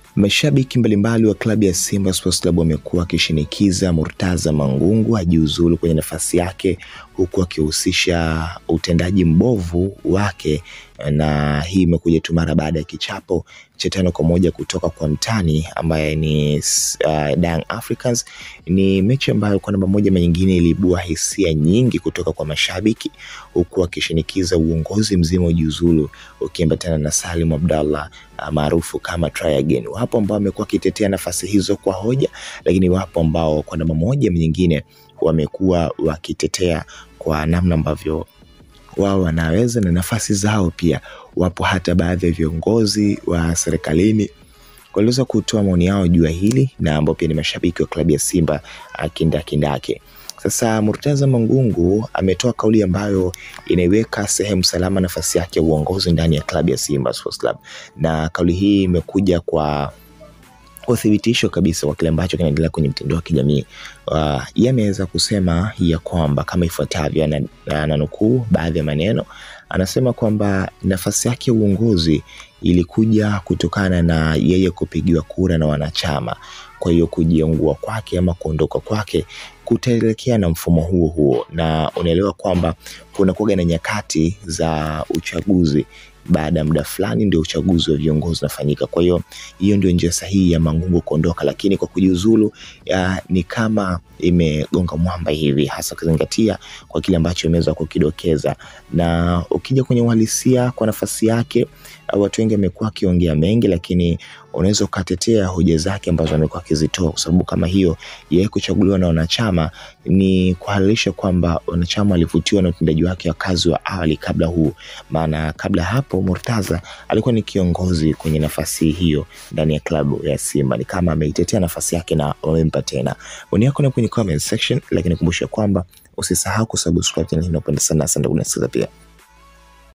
Mashabiki mbalimbali wa klabu ya Simba Sports Club wamekuwa wakishinikiza Murtaza Mangungu ajiuzulu kwenye nafasi yake huku akihusisha utendaji mbovu wake, na hii imekuja tu mara baada ya kichapo cha tano kwa moja kutoka kwa mtani ambaye ni uh, Young Africans. Ni mechi ambayo kwa namba moja ama nyingine iliibua hisia nyingi kutoka kwa mashabiki huku akishinikiza uongozi mzima ujiuzulu ukiambatana na Salim Abdallah uh, maarufu kama try again. Wapo ambao wamekuwa wakitetea nafasi hizo kwa hoja, lakini wapo ambao kwa namba moja ama nyingine wamekuwa wakitetea kwa namna ambavyo wao wanaweza na nafasi zao pia. Wapo hata baadhi ya viongozi wa serikalini waliweza kutoa maoni yao juu ya hili na ambao pia ni mashabiki wa klabu ya Simba kindakindake. Sasa Murtaza Mangungu ametoa kauli ambayo inaiweka sehemu salama nafasi yake ya uongozi ndani ya klabu ya Simba Sports Club, na kauli hii imekuja kwa uthibitisho kabisa wa kile ambacho kinaendelea kwenye mtandao wa kijamii. Uh, yeye ameweza kusema ya kwamba kama ifuatavyo, ananukuu baadhi ya maneno, anasema kwamba nafasi yake ya uongozi ilikuja kutokana na yeye kupigiwa kura na wanachama. Kwa hiyo kujiungua kwake ama kuondoka kwake kutaelekea na mfumo huo huo, na unaelewa kwamba kuna kuwaga na nyakati za uchaguzi baada ya muda fulani ndio uchaguzi wa viongozi unafanyika. Kwa hiyo hiyo ndio njia sahihi ya Mangungu kuondoka, lakini kwa kujiuzulu ni kama imegonga mwamba hivi, hasa ukizingatia kwa kile ambacho imeweza kukidokeza. Na ukija kwenye uhalisia kwa nafasi yake, watu wengi wamekuwa wakiongea mengi, lakini unaweza ukatetea hoja zake ambazo amekuwa akizitoa, kwa sababu kama hiyo yeye kuchaguliwa na wanachama ni kuhalalisha kwamba wanachama walivutiwa na utendaji wake wa kazi wa awali kabla huu, maana kabla hapo Murtaza alikuwa ni kiongozi kwenye nafasi hiyo ndani ya klabu ya Simba. Ni kama ameitetea nafasi yake na wamempa tena. Maoni yako ni kwenye comment section, lakini kumbusha kwamba usisahau kusubscribe channel hii, napenda sana. Asante kunisikiza pia.